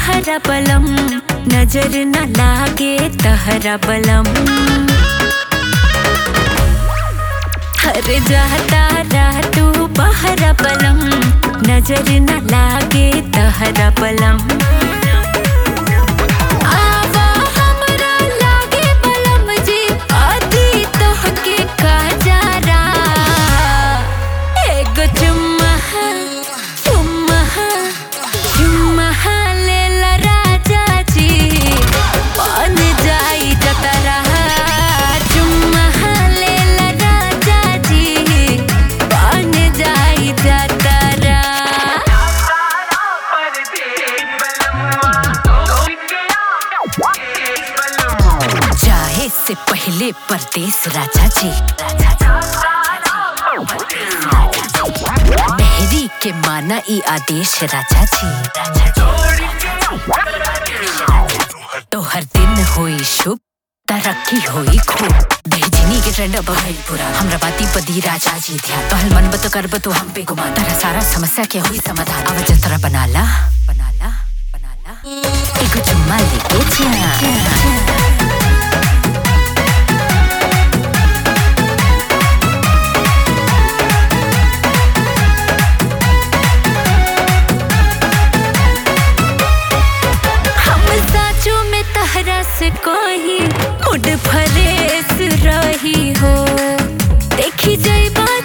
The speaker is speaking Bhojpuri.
बहरा बलम नजर न लागे तहरा बलम हर जाता रह तू बहरा बलम नजर न लागे तहरा बलम आवा हमरा लागे बलम जी आदि तोहके का जारा एगो चुम्मा चुम्मा चुम्मा लेला राजा जी बन जाई जतरा चुम्मा लेला राजा जी बन जाई जतरा जाए से पहले परदेश राजा जी मेहरी के माना ई आदेश राजा जी तो हर दिन होई शुभ तरक्की होई खूब बेहजनी के ट्रेंड अब भइल पूरा हमरा बाती पदी राजा जी ध्यान पहल मन बत करब तो हम पे गुमान तारा सारा समस्या के होई समाधान अब जतरा बनाला बनाला बनाला एक चुम्मा लेके जा हम साचो में तहरा से कोई मुड फरेस रही हो देखी जइबा